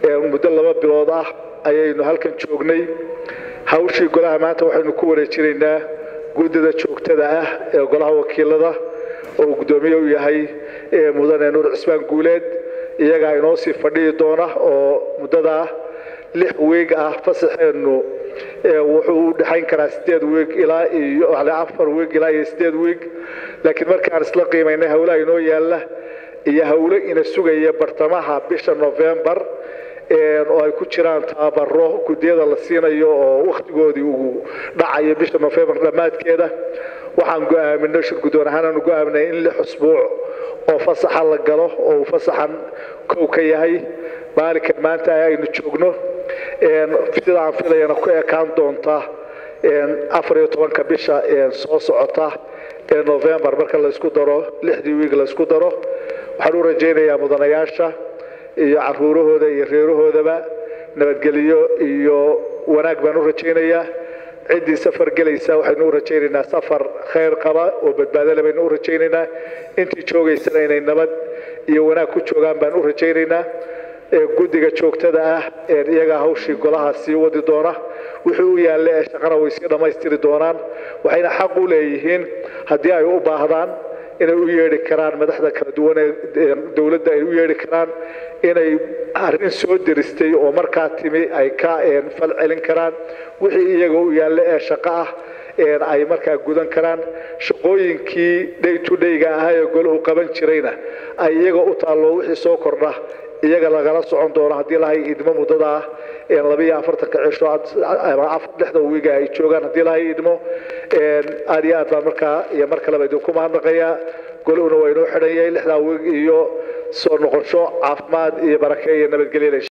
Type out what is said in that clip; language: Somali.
muddo laba bilood ah ayaynu halkan joognay hawshii golaha maanta waxaynu ku wareejinaynaa guddida joogtada ah ee golaha wakiilada oo uu guddoomiye u yahay mudane nuur cismaan guuleed iyagaa inoo sii fadhiyi doona oo muddadaa lix weeg ah fasaxeennu wuxuu u dhexayn karaa sideed weeg ilaa iyo afar weeg ilaa iyo sideed weeg laakiin markaan isla qiimaynay howlaha inoo yaalla iyo howlo ina sugaya bartamaha bisha novembar oo ay ku jiraan tababaro guddiyada la siinayo oo wakhtigoodii uu dhacayo bisha novembar dhammaadkeeda waxaan go'aaminay shir guddoon ahaan aanu go'aaminay in lix usbuuc oo fasaxa la galo oo uu fasaxan kow ka yahay maalinkan maanta aynu joogno sida aan filayana ku ekaan doonta afar iyo tobanka bisha soo socota ee novembar marka laysku daro lixdii wiig laysku daro waxaan u rajaynayaa mudanayaasha iyo caruurahooda iyo reerahoodaba nabadgelyo iyo wanaag baan u rajaynayaa ciddii safar gelaysa waxaynu u rajaynaynaa safar khayr qaba oo badbaadole baynu u rajaynaynaa intii joogaysana inay nabad iyo wanaag ku joogaan baan u rajaynaynaa guddiga joogtada ah iyagaa hawshii golaha sii wadi doona wixii u yaalla ee shaqana way sii dhammaystiri doonaan waxayna xaq u leeyihiin haddii ay u baahdaan inay u yeedhi karaan madaxda kala duwan ee dowladda ay u yeedhi karaan inay arrin soo deristay oo markaa timi ay ka fal celin karaan wixii iyaga u yaalla ee shaqo ah ay markaa gudan karaan shaqooyinkii day to dhayga ahaa ee golahu qaban jirayna ay iyaga u taallo wixii soo kordha iyaga lagala socon doono haddii lahay idmo muddada ah labiyo afartanka cisho lixda wiiga ay joogaan haddii lahay idmo aad iyo aad baan markaa iyo mar kaleba idinku mahadnaqayaa golahuna waa inoo xidhan yahay lixdaa wiig iyo soo noqosho caafimaad iyo barake iyo nabadgelya